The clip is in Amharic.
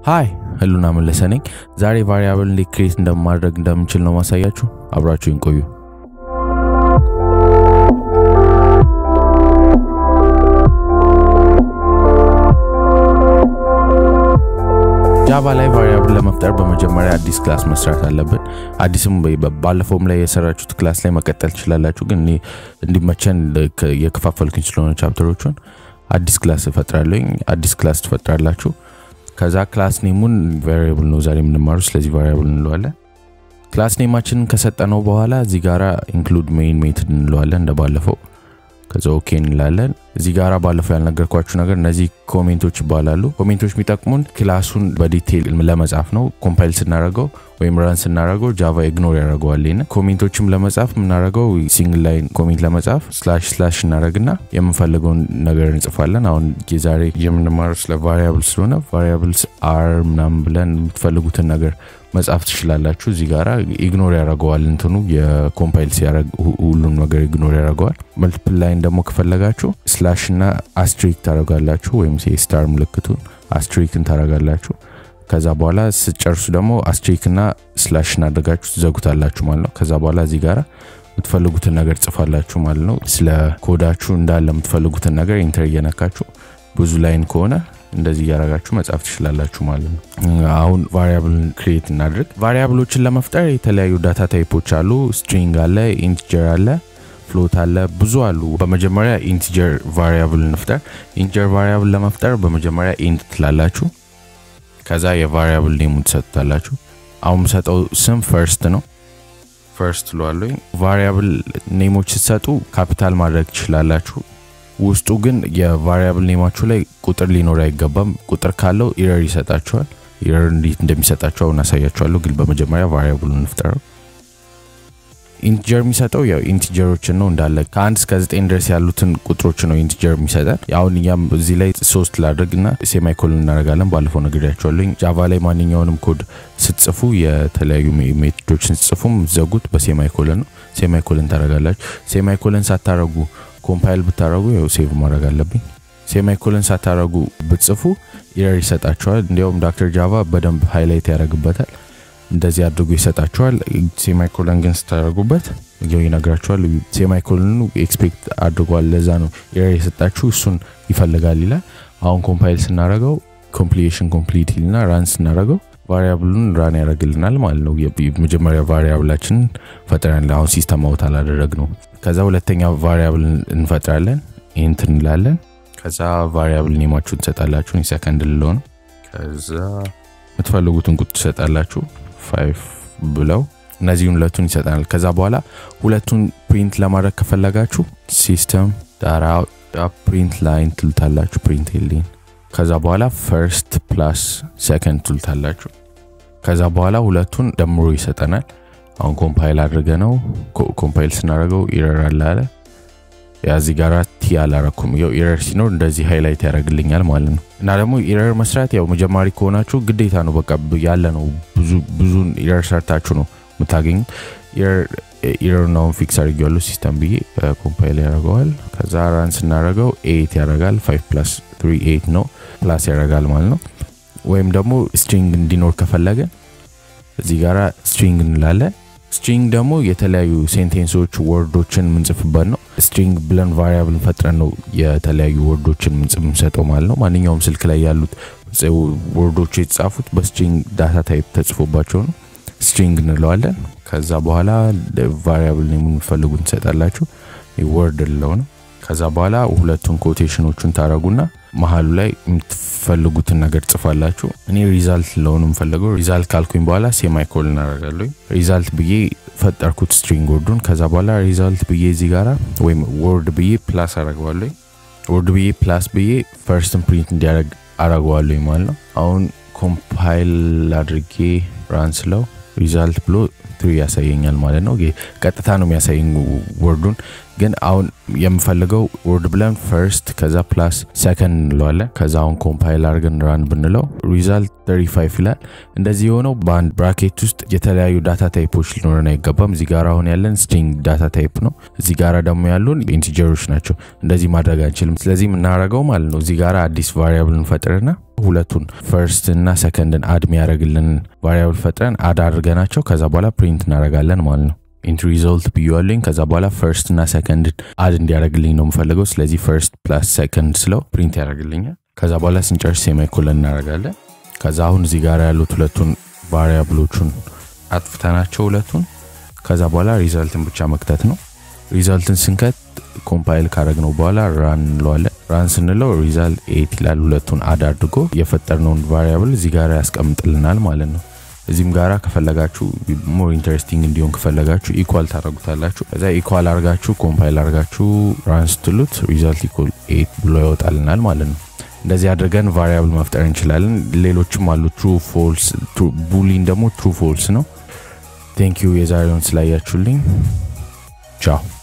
ሃይ ህሉና መለሰ ነኝ። ዛሬ ቫሪያብል እንዴት ክሬት እንደማድረግ እንደምንችል ነው ማሳያችሁ። አብራችሁን ቆዩ። ጃቫ ላይ ቫሪያብል ለመፍጠር በመጀመሪያ አዲስ ክላስ መስራት አለብን። አዲስም ባለፈውም ላይ የሰራችሁት ክላስ ላይ መቀጠል ትችላላችሁ። ግን እኔ እንዲመቸን የከፋፈልኩኝ ስለሆነ ቻፕተሮቹን አዲስ ክላስ እፈጥራለኝ። አዲስ ክላስ ትፈጥራላችሁ። ከዛ ክላስ ኔሙን ቫሪያብል ነው ዛሬ የምንማሩ፣ ስለዚህ ቫሪያብል እንለዋለን። ክላስ ኔማችንን ከሰጠነው በኋላ እዚህ ጋራ ኢንክሉድ ሜይን ሜትድ እንለዋለን እንደባለፈው። ከዛ ኦኬ እንላለን። እዚህ ጋራ ባለፈው ያልነገርኳችሁ ነገር እነዚህ ኮሜንቶች ይባላሉ። ኮሜንቶች የሚጠቅሙን ክላሱን በዲቴይል ለመጻፍ ነው። ኮምፓይል ስናደረገው ወይም ራን ስናደረገው ጃቫ ኢግኖር ያደረገዋል። ና ኮሜንቶችም ለመጻፍ የምናደረገው ሲንግል ላይን ኮሜንት ለመጻፍ ስላሽ ስላሽ እናደረግና የምንፈልገውን ነገር እንጽፋለን። አሁን የዛሬ የምንማረው ስለ ቫሪያብል ስለሆነ ቫሪያብልስ አር ምናምን ብለን የምትፈልጉትን ነገር መጻፍ ትችላላችሁ። እዚህ ጋራ ኢግኖር ያደረገዋል እንትኑ የኮምፓይል ሲያደረግ ሁሉም ነገር ኢግኖር ያደረገዋል። መልቲፕል ላይን ደግሞ ከፈለጋችሁ ስላሽ እና አስትሪክ ታደረጋላችሁ ወይም ስታር ምልክቱን አስትሪክን ታደረጋላችሁ። ከዛ በኋላ ስጨርሱ ደግሞ አስትሪክ እና ስላሽ እናደርጋችሁ ትዘጉታላችሁ ማለት ነው። ከዛ በኋላ እዚህ ጋራ የምትፈልጉትን ነገር ጽፋላችሁ ማለት ነው። ስለ ኮዳችሁ እንዳለ የምትፈልጉትን ነገር ኢንተር እየነካችሁ ብዙ ላይን ከሆነ እንደዚህ እያደረጋችሁ መጻፍ ትችላላችሁ ማለት ነው። አሁን ቫሪያብልን ክሬት እናድርግ። ቫሪያብሎችን ለመፍጠር የተለያዩ ዳታ ታይፖች አሉ። ስትሪንግ አለ፣ ኢንቲጀር አለ፣ ፍሎት አለ፣ ብዙ አሉ። በመጀመሪያ ኢንቲጀር ቫሪያብል እንፍጠር። ኢንቲጀር ቫሪያብል ለመፍጠር በመጀመሪያ ኢንት ትላላችሁ። ከዛ የቫሪያብል ኔሙን ትሰጡታላችሁ። አሁን የምሰጠው ስም ፈርስት ነው። ፈርስት ትለዋለኝ። ቫሪያብል ኔሞች ስትሰጡ ካፒታል ማድረግ ትችላላችሁ። ውስጡ ግን የቫሪያብል ኔማችሁ ላይ ቁጥር ሊኖር አይገባም። ቁጥር ካለው ኢረር ይሰጣችኋል። ኢረር እንዴት እንደሚሰጣችሁ አሁን አሳያችኋለሁ። ግን በመጀመሪያ ቫሪያብሉን እንፍጠረው። ኢንቲጀር የሚሰጠው ያው ኢንቲጀሮችን ነው እንዳለ ከአንድ እስከ ዘጠኝ ድረስ ያሉትን ቁጥሮች ነው ኢንቲጀር የሚሰጠን። አሁን እኛም እዚህ ላይ ሶስት ላድርግ እና ሴማይኮልን እናደርጋለን። ባለፈው ነግሬያችኋለሁ። ጃቫ ላይ ማንኛውንም ኮድ ስትጽፉ የተለያዩ ሜቶዶችን ስትጽፉም ዘጉት በሴማይኮልን ነው። ሴማይኮልን ታደርጋላችሁ። ሴማይኮልን ሳታረጉ ኮምፓይል ብታረጉ ያው ሴቭ ማድረግ አለብኝ። ሴማይኮልን ሳታረጉ ብትጽፉ ኢረር ይሰጣችኋል። እንዲያውም ዳክተር ጃቫ በደንብ ሃይላይት ያደርግበታል። እንደዚህ አድርጎ ይሰጣችኋል። ሴማይኮለን ግን ስታደርጉበት ይው ይነግራችኋል። ሴማይኮልኑ ኤክስፔክት አድርጓል። ለዛ ነው ኢረር የሰጣችሁ እሱን ይፈልጋል ይላል። አሁን ኮምፓይል ስናደረገው ኮምፕሊሽን ኮምፕሊት ይልና ራን ስናደረገው ቫሪያብሉን ራን ያደርግልናል ማለት ነው። መጀመሪያ ቫሪያብላችንን ፈጥረን አሁን ሲስተም አውት አላደረግ ነው። ከዛ ሁለተኛ ቫሪያብል እንፈጥራለን። ኢንት እንላለን። ከዛ ቫሪያብል ኔማችሁን ትሰጣላችሁ። ሰከንድ ልለው ነው። ከዛ የምትፈልጉትን ቁጥር ትሰጣላችሁ። ፋይቭ ብለው እነዚህን ሁለቱን ይሰጠናል። ከዛ በኋላ ሁለቱን ፕሪንት ለማድረግ ከፈለጋችሁ ሲስተም ዳራ ፕሪንት ላይን ትልታላችሁ። ፕሪንት ሊን ከዛ በኋላ ፈርስት ፕላስ ሰከንድ ትልታላችሁ። ከዛ በኋላ ሁለቱን ደምሮ ይሰጠናል። አሁን ኮምፓይል አድርገ ነው ኮምፓይል ስናደርገው ኢረር አለ አለ ያዚ ጋራ ቲ አላረኩም። ያው ኢረር ሲኖር እንደዚህ ሃይላይት ያደርግልኛል ማለት ነው። እና ደግሞ ኢረር መስራት ያው መጀማሪ ከሆናችሁ ግዴታ ነው፣ በቃ ያለ ነው። ብዙን ኢረር ሰርታችሁ ነው የምታገኙት። ኢረር ናውን ፊክስ አድርጌዋለሁ ሲስተም ብዬ ኮምፓይል ያደርገዋል። ከዛ ራን ስናደርገው ኤት ያደርጋል። ፋይቭ ፕላስ ትሪ ኤት ነው ፕላስ ያደርጋል ማለት ነው። ወይም ደግሞ ስትሪንግ እንዲኖር ከፈለገ እዚህ ጋራ ስትሪንግ እንላለን። ስትሪንግ ደግሞ የተለያዩ ሴንቴንሶች ወርዶችን የምንጽፍበት ነው። ስትሪንግ ብለን ቫሪያብል ፈጥረን ነው የተለያዩ ወርዶችን የምንሰጠው ማለት ነው። ማንኛውም ስልክ ላይ ያሉት ወርዶች የተጻፉት በስትሪንግ ዳታ ታይፕ ተጽፎባቸው ነው። ስትሪንግ እንለዋለን። ከዛ በኋላ ቫሪያብል የምንፈልጉን ትሰጣላችሁ። ወርድ ልለው ነው። ከዛ በኋላ ሁለቱን ኮቴሽኖቹን ታረጉና መሀሉ ላይ የምትፈልጉትን ነገር ጽፋላችሁ። እኔ ሪዛልት ለሆኑ የምፈልገው ሪዛልት ካልኩኝ በኋላ ሴማይኮል እናደርጋለሁ። ሪዛልት ብዬ ፈጠርኩት ስትሪንግ ወርዱን። ከዛ በኋላ ሪዛልት ብዬ እዚህ ጋራ ወይም ወርድ ብዬ ፕላስ አረገዋለሁ። ወርድ ብዬ ፕላስ ብዬ ፈርስትን ፕሪንት እንዲያደርግ አረገዋለሁ ማለት ነው። አሁን ኮምፓይል አድርጌ ራን ስለው ሪዛልት ብሎ ትሪ ያሳየኛል ማለት ነው። ቀጥታ ነው የሚያሳየኝ ወርዱን። ግን አሁን የምፈልገው ወርድ ብለን ፈርስት ከዛ ፕላስ ሰከንድ እንለዋለን። ከዛ አሁን ኮምፓይል አድርገን ራን ብንለው ሪዛልት 35 ይላል። እንደዚህ የሆነው በአንድ ብራኬት ውስጥ የተለያዩ ዳታ ታይፖች ሊኖረን አይገባም። እዚህ ጋር አሁን ያለን ስትሪንግ ዳታ ታይፕ ነው። እዚህ ጋር ደግሞ ያሉን ኢንቲጀሮች ናቸው። እንደዚህ ማድረግ አንችልም። ስለዚህ የምናደርገው ማለት ነው እዚህ ጋር አዲስ ቫሪያብል እንፈጥርና ሁለቱን ፈርስት እና ሰከንድን አድ የሚያደርግልን ቫሪያብል ፈጥረን አድ አድርገናቸው ከዛ በኋላ ፕሪንት እናደርጋለን ማለት ነው። ኢንት ሪዞልት ብያለኝ። ከዛ በኋላ ፈርስት እና ሰከንድ አድ እንዲያደርግልኝ ነው የምፈልገው። ስለዚህ ፈርስት ፕላስ ሰከንድ ስለው ፕሪንት ያደርግልኛል። ከዛ በኋላ ስንጨርስ ሴማይኮለን እናደርጋለን። ከዛ አሁን እዚህ ጋር ያሉት ሁለቱን ቫሪያብሎቹን አጥፍተናቸው ሁለቱን ከዛ በኋላ ሪዛልትን ብቻ መክተት ነው። ሪዛልትን ስንከት ኮምፓይል ካረግነው በኋላ ራን እንለዋለን። ራን ስንለው ሪዛልት ኤት ይላል። ሁለቱን አድ አድርጎ የፈጠርነውን ቫሪያብል እዚህ ጋር ያስቀምጥልናል ማለት ነው። እዚህም ጋራ ከፈለጋችሁ ሞር ኢንተረስቲንግ እንዲሆን ከፈለጋችሁ ኢኳል ታደረጉታላችሁ። ከዛ ኢኳል አርጋችሁ ኮምፓይል አርጋችሁ ራን ስትሉት ሪዛልት ኢኳል ኤት ብሎ ያወጣልናል ማለት ነው። እንደዚህ አድርገን ቫሪያብል መፍጠር እንችላለን። ሌሎችም አሉ። ትሩ ፎልስ፣ ቡሊን ደግሞ ትሩ ፎልስ ነው። ቴንክ ዩ የዛሬውን ስላያችሁልኝ ቻው።